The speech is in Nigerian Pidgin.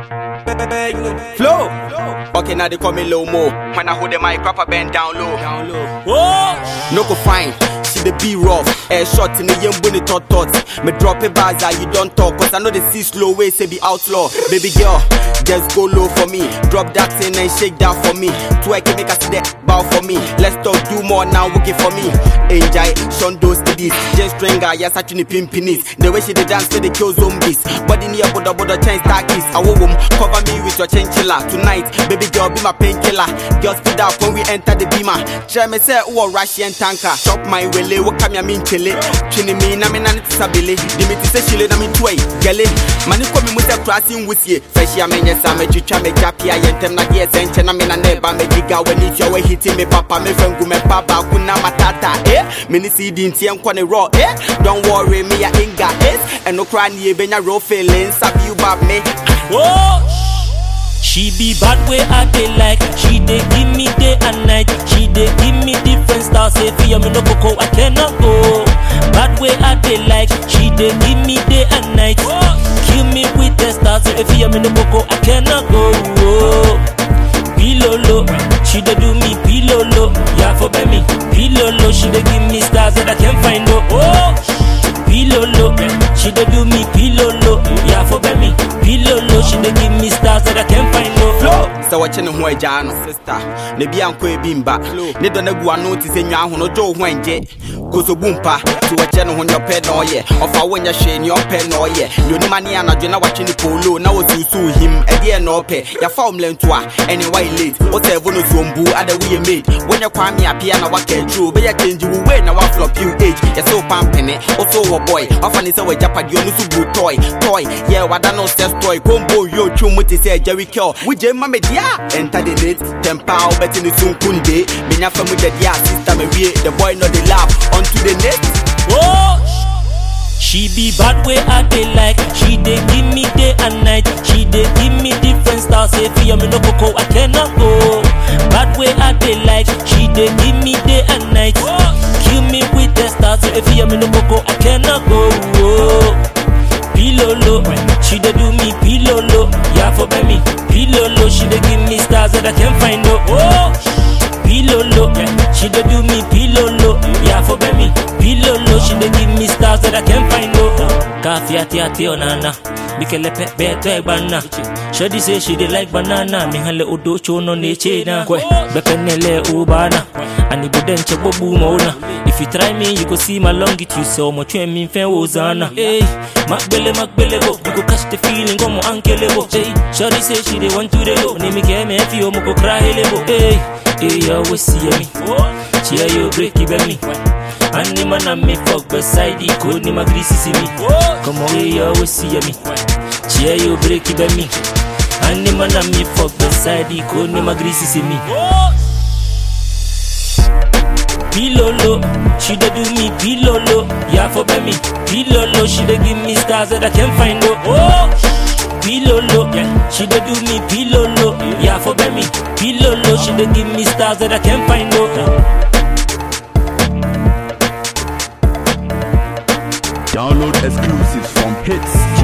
Flow. Okay, now they call me low mo. When I hold the mic, proper bend down low. Oh, No go fine. See the B rough. Air shot in the young bunny tot tot. Me drop a bars that you don't talk. Cause I know the see slow way say be outlaw. Baby girl, just go low for me. Drop that thing and shake that for me. Twerk and make us see that bow for me. Let's talk, do more now, working for me. Enjoy, shun those kiddies. Just stringer, yes, I the pimpinis. The way she dey dance, they kill zombies. Body near boda boda chain stackies. I will cover me with your chinchilla. Tonight, baby girl, be my painkiller. Girl, speed up when we enter the beamer. Try me say, oh, Russian tanker. Chop my wele, what come ya mean chile. Chini me, na me na ni tisabili. Dimi ti se chile na mi tuwe. Gele, mani kwa mi muse crossing with ye. Fresh ya menye sa me chucha me japi ya yentem na gie senche na me na neba me jiga we ni fya we hiti me papa me fengu me papa kuna matata eh. Me ni si di nti enkwa ne raw eh. Don't worry me ya inga eh. And no cry ni benya raw feelings. Have you bab me? oh. She be bad way I dey like. She dey give me day and night. She dey give me different styles. Say for me no coco, I cannot go. Bad way I dey like. She dey give me day and night. Kill me with the stars. Say for me no coco, I cannot go. Oh. Pilolo, she dey do me pilolo. Yeah for me, pilolo. She dey give me stars that I can't find. Oh. oh. Pilolo, she dey do me pilolo. Yeah for me, pilolo. She dey give me stars that I can't find. Oh. Flow. sɛ wɔkye ne ho agyaa no sister ne bia nkɔ ebi mba ne dɔ no agu ano te sɛ nwa ho no gye wo ho ɛngye kosobu mpa nti wɔkyɛ ne ho ne ɔpɛ na ɔyɛ ɔfa wonyɛ hwee ne ɔpɛ na ɔyɛ ne onim ane anadwo na watwe ne polo na wɔsusuw him ɛdeɛ na ɔpɛ yɛfa wo mlɛnto a ɛne why late wosɛvo no sombu ada woyɛ made wonyɛ kwame apia na waka aduro bɛyɛ change wo way na waflop you age yɛsɛ wo pampene woso wɔ boy ɔfa ne sɛ wɔagyapadeɛ ɔno so bu toy toy yɛ wada no sex toy kombo yɛ otwom mu te sɛ jerry kill wogye ma media enter the net tempa wobɛte ne sunkunde menya fa mu dadeɛ a sister mawie the boy no dey laugh onto the net Oh, she be bad way I dey like. She dey give me day and night. She dey give me different styles. Say for me no coco, I cannot go. Bad way I dey like. She dey give me day and night. Kill me with the stars. Say for me no coco, I cannot go. Oh. Pilolo, she dey do me pilolo. Yeah for me, pilolo. She dey give me stars that I can't find. Oh. oh. Pilolo, she dey do me pilolo. Yeah, for me, pilolo. She dey give me stars that I can't find. Oh, coffee ati ati onana. Bikele pe beto e banana. Shadi say she dey like banana. Mi hale odo chono ne chena. Kwe bepenele ubana. Ani budenche bobu mauna. If you try me, you go see my longitude. So much when me fan wozana. Hey, makbele makbele go. You go catch the feeling, go mo ankele go. Hey, Shadi say she dey want to the go. Name me keme if you mo go cry hele go. Hey. Hey, you always see me. Cheer you break it me. And the man and me fuck beside the code, ni my greasy see me. Come on, hey, you always see me. Cheer you break it me. And the man and me fuck beside the code, ni my greasy see me. Pilolo, she dey do me pilolo. Yeah, for me, pilolo. She dey give me stars that I can't find. Oh. Pilolo, yeah, she dey do me pilolo. Yeah, for me, pilolo. She dey give me stars that I can't find. Oh. Download exclusives from hits